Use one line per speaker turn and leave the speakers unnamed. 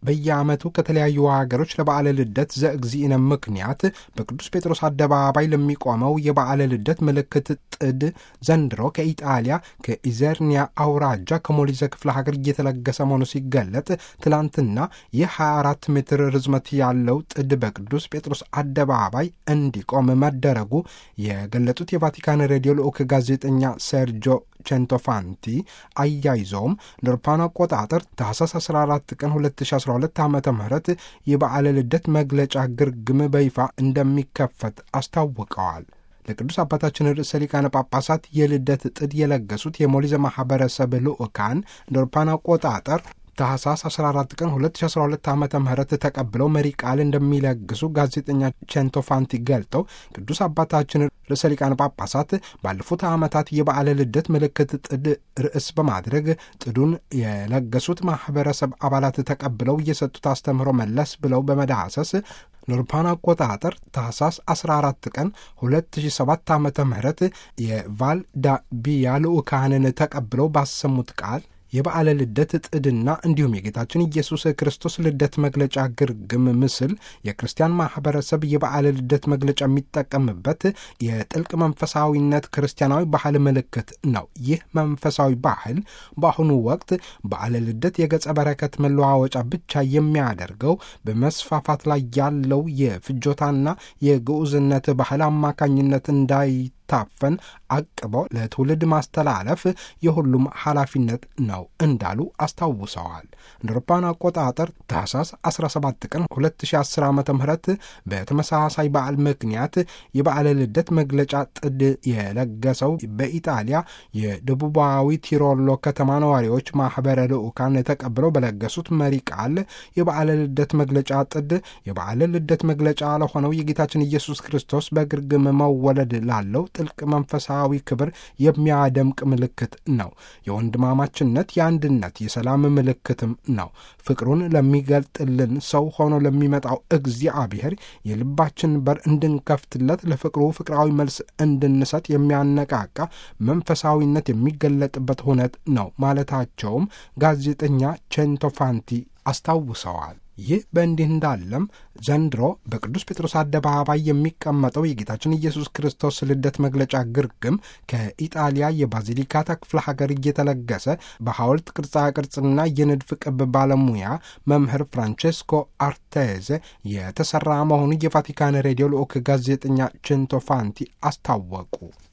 በየዓመቱ ከተለያዩ ሀገሮች ለበዓለ ልደት ዘእግዚእነ ምክንያት በቅዱስ ጴጥሮስ አደባባይ ለሚቆመው የበዓለ ልደት ምልክት ጥድ ዘንድሮ ከኢጣሊያ ከኢዘርኒያ አውራጃ ከሞሊዘ ክፍለ ሀገር እየተለገሰ መሆኑ ሲገለጥ ትላንትና የ24 ሜትር ርዝመት ያለው ጥድ በቅዱስ ጴጥሮስ አደባባይ እንዲቆም መደረጉ የገለጡት የቫቲካን ሬዲዮ ልዑክ ጋዜጠኛ ሴርጆ ቼንቶፋንቲ አያይዘውም እንደ አውሮፓውያን አቆጣጠር ታህሳስ 14 ቀን 2012 ዓ ም የበዓለ ልደት መግለጫ ግርግም በይፋ እንደሚከፈት አስታውቀዋል። ለቅዱስ አባታችን ርዕሰ ሊቃነ ጳጳሳት የልደት ጥድ የለገሱት የሞሊዘ ማኅበረሰብ ልዑካን እንደ አውሮፓውያን አቆጣጠር ታህሳስ 14 ቀን 2012 ዓ ም ተቀብለው መሪ ቃል እንደሚለግሱ ጋዜጠኛ ቼንቶፋንቲ ገልጠው ቅዱስ አባታችን ርዕሰ ሊቃነ ጳጳሳት ባለፉት ዓመታት የበዓለ ልደት ምልክት ጥድ ርዕስ በማድረግ ጥዱን የለገሱት ማኅበረሰብ አባላት ተቀብለው እየሰጡት አስተምህሮ መለስ ብለው በመዳሰስ ለአውሮፓውያን አቆጣጠር ታህሳስ 14 ቀን 2007 ዓ ም የቫልዳቢያ ልዑካንን ተቀብለው ባሰሙት ቃል የበዓለ ልደት ጥድና እንዲሁም የጌታችን ኢየሱስ ክርስቶስ ልደት መግለጫ ግርግም ምስል የክርስቲያን ማኅበረሰብ የበዓለ ልደት መግለጫ የሚጠቀምበት የጥልቅ መንፈሳዊነት ክርስቲያናዊ ባህል ምልክት ነው። ይህ መንፈሳዊ ባህል በአሁኑ ወቅት በዓለ ልደት የገጸ በረከት መለዋወጫ ብቻ የሚያደርገው በመስፋፋት ላይ ያለው የፍጆታና የግዑዝነት ባህል አማካኝነት እንዳይ ታፈን አቅበው ለትውልድ ማስተላለፍ የሁሉም ኃላፊነት ነው እንዳሉ አስታውሰዋል። እንደ አውሮፓውያን አቆጣጠር ታህሳስ 17 ቀን 2010 ዓ ም በተመሳሳይ በዓል ምክንያት የበዓለ ልደት መግለጫ ጥድ የለገሰው በኢጣሊያ የደቡባዊ ቲሮሎ ከተማ ነዋሪዎች ማኅበረ ልዑካን ተቀብለው በለገሱት መሪ ቃል የበዓለ ልደት መግለጫ ጥድ የበዓለ ልደት መግለጫ ለሆነው የጌታችን ኢየሱስ ክርስቶስ በግርግም መወለድ ላለው ጥልቅ መንፈሳዊ ክብር የሚያደምቅ ምልክት ነው። የወንድማማችነት፣ የአንድነት፣ የሰላም ምልክትም ነው። ፍቅሩን ለሚገልጥልን ሰው ሆኖ ለሚመጣው እግዚአብሔር የልባችን በር እንድንከፍትለት ለፍቅሩ ፍቅራዊ መልስ እንድንሰጥ የሚያነቃቃ መንፈሳዊነት የሚገለጥበት ሁነት ነው ማለታቸውም ጋዜጠኛ ቼንቶፋንቲ አስታውሰዋል። ይህ በእንዲህ እንዳለም ዘንድሮ በቅዱስ ጴጥሮስ አደባባይ የሚቀመጠው የጌታችን ኢየሱስ ክርስቶስ ልደት መግለጫ ግርግም ከኢጣሊያ የባዚሊካታ ክፍለ ሀገር እየተለገሰ በሐውልት ቅርጻ ቅርጽና የንድፍ ቅብ ባለሙያ መምህር ፍራንቼስኮ አርቴዜ የተሰራ መሆኑ የቫቲካን ሬዲዮ ልዑክ ጋዜጠኛ ቼንቶፋንቲ አስታወቁ።